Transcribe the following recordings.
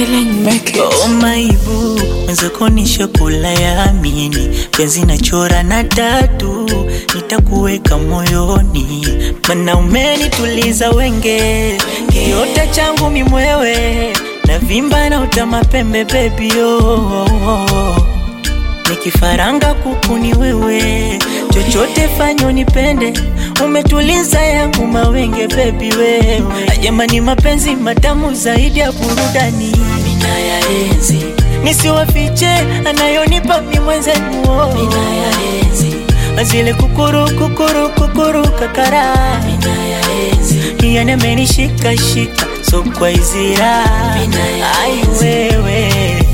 feeling make it. Oh my boo, mwenzako ni shokola ya amini, penzi nachora na tatu, nitakuweka moyoni, mana umenituliza wenge, kiota changu mimwewe, na vimba na utama pembe baby oh, oh, oh. Nikifaranga kuku ni wewe, chochote fanyo nipende, umetuliza yangu mawenge baby wewe. Jamani, mapenzi matamu zaidi ya burudani, mina yaenzi nisiwafiche, anayonipa mi mwenzenu, oh. mina yaenzi zile kukuru kukuru kukuru kakara, mina yaenzi yani amenishika shika, so kwa izira, ai wewe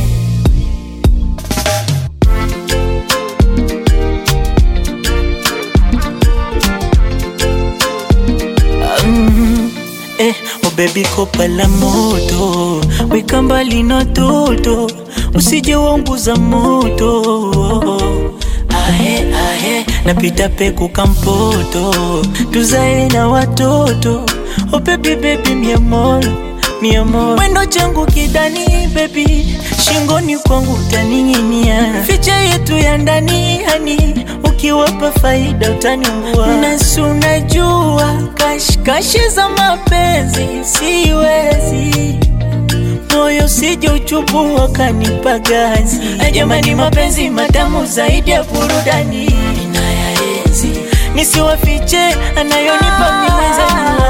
Mm, eh, oh baby kopa la moto weka mbali na toto usije waunguza moto ahe ahe napita peku kampoto tuzae na watoto oh baby baby mi amor mi amor mwendo changu kidani baby shingoni kwangu utaning'inia ficha yetu ya ndani hani ukiwapa faida utaniungua nasi unajua kashikashi za mapenzi siwezi moyo sije uchubu wakanipa gazi jamani mapenzi matamu zaidi ya burudani ninayaenzi nisiwafiche anayonipa mimwenzangu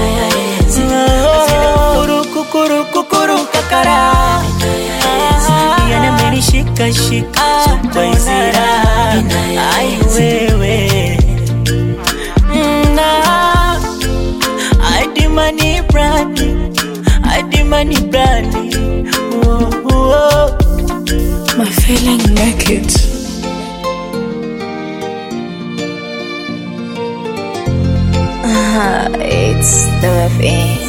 kukuru kukuru kukuru kakara yana amenishika shika kwa izira ai wewe na adimani brandi adimani brandi oh, oh. My feeling make it. it's the thing.